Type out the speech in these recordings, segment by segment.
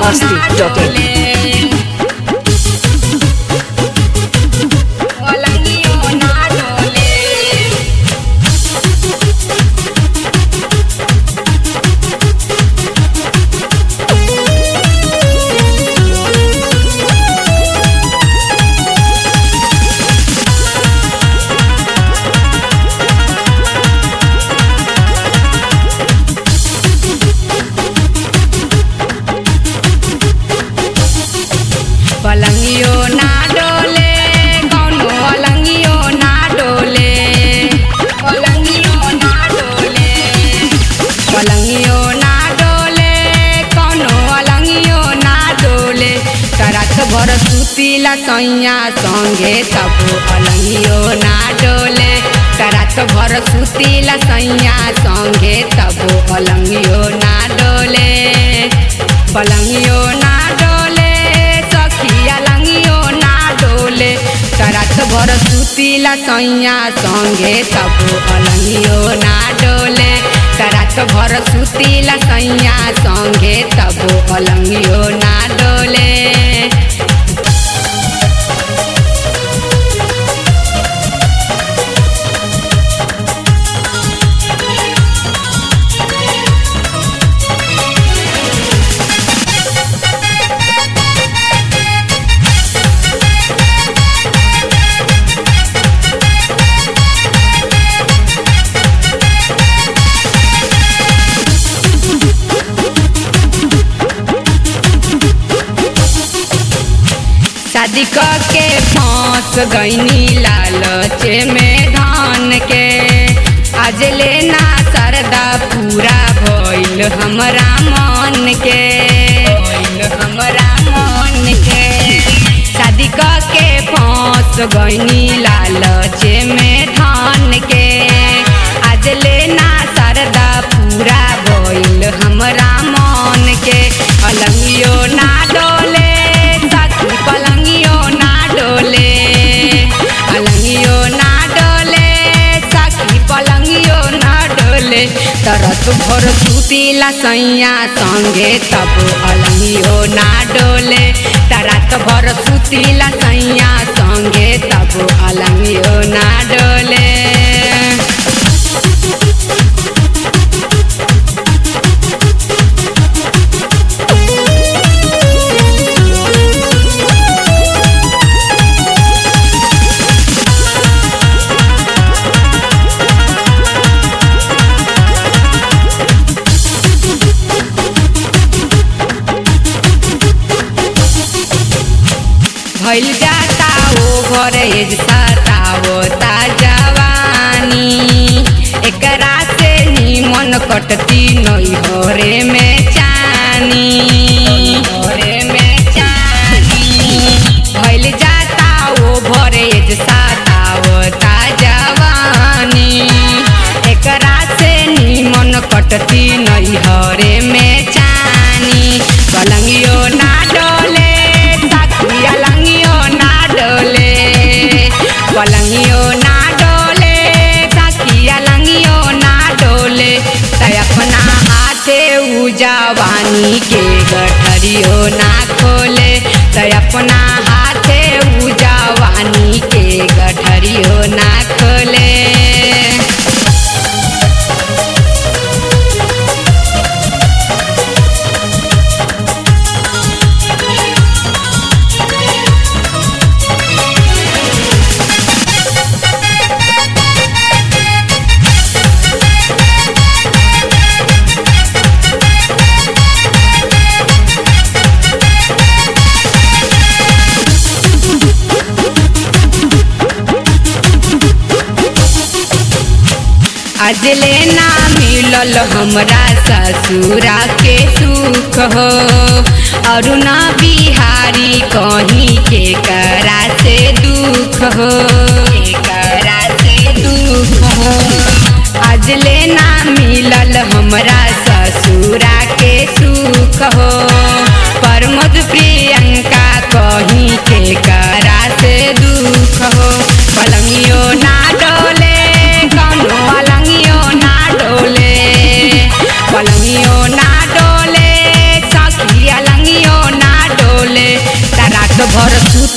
masti.in. पलंगियो ना डोले कौनो अलंगियो ना डोले पलंगियो ना डोले पलंगियो ना डोले कौनो अलंगियो ना डोले करत भर सुतीला सैया संगे तब अलंगियो ना डोले करत भर सुतीला सैया संगे तब अलंगियो ना डोले पलंगियो ना डोले सखिया लंगियो ना डोले करत भर सुतीला सैया संगे तब अलंगियो ना डोले करत भर सुतीला सैया संगे तब अलंगियो ना डोले शादी के फांस गईनी लालच में धान के आज लेना सरदा पूरा भइल हमरा मन के भइल हमरा मन के शादी के फांस गईनी लालच में धान के आज लेना सरदा पूरा भइल हमरा मन के अलंगियो ना डोले सखी पलंगियो ना डोले अलंगियो ना डोले सखी पलंगियो ना डोले तरत भर सुतीला सैया संगे तब अलंगियो ना डोले तरत भर सुतीला सैया संगे तब अलंगियो ना डोले भइल जाता ओभर एज सतावता जवानी एकरा से निमन कटती नैहरे में चानी नैहरे में चानी भइल जाता ओभर एज सतावता जवानी एकरा से निमन कटती नैहरे में चानी पलंगियो ना डोले सखिया लंगियो ना डोले पलंगियो ना डोले सखिया लंगियो ना डोले तय अपना हाथे उ जवानी के गठरियो ना खोले तय अपना हाथे उ जवानी के गठरियो ना खोले अजले ना मिलल हमरा ससुरा के सुख हो और ना बिहारी कहीं के करा से दुख हो के करा से दुख हो अजले ना मिलल हमरा ससुरा के सुख हो प्रमोद प्रियंका कहीं के करा से दुख हो पलंगियो ना डोले कौनो अलंगियो ना डोले पलंगियो ना डोले सखी अलंगियो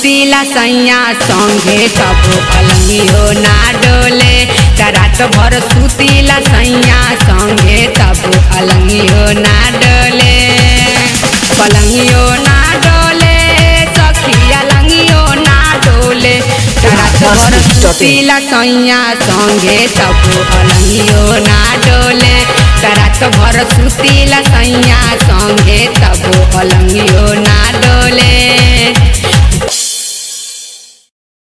सुतीला सैया संगे तब पलंगियो ना डोले रात भर सुतीला सैया संगे तब पलंगियो ना डोले पलंगियो ना डोले सखिया लंगियो ना डोले रात भर सुतीला सैया संगे तब पलंगियो ना डोले रात भर सुतीला सैया संगे तब पलंगियो ना डोले